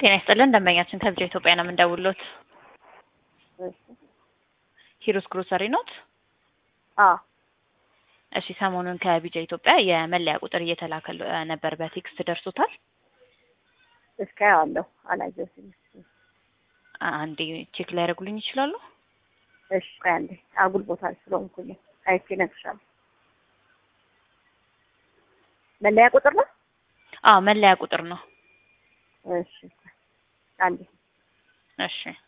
ጤና ይስጥልን ደንበኛችን ከብቻ ኢትዮጵያ ነው የምንደውልዎት። እሺ ሂሩት ግሮሰሪ ኖት? አዎ እሺ ሰሞኑን ከቢጃ ኢትዮጵያ የመለያ ቁጥር እየተላከ ነበር፣ በቴክስት ደርሶታል? እስከ ያዋለሁ አላየሁትም። አንዴ ቼክ ሊያደርጉልኝ ይችላሉ? እሺ ቆይ አንዴ አጉል ቦታ ስለሆንኩኝ አይቼ እነግርሻለሁ። መለያ ቁጥር ነው? አዎ መለያ ቁጥር ነው። እሺ አንዴ እሺ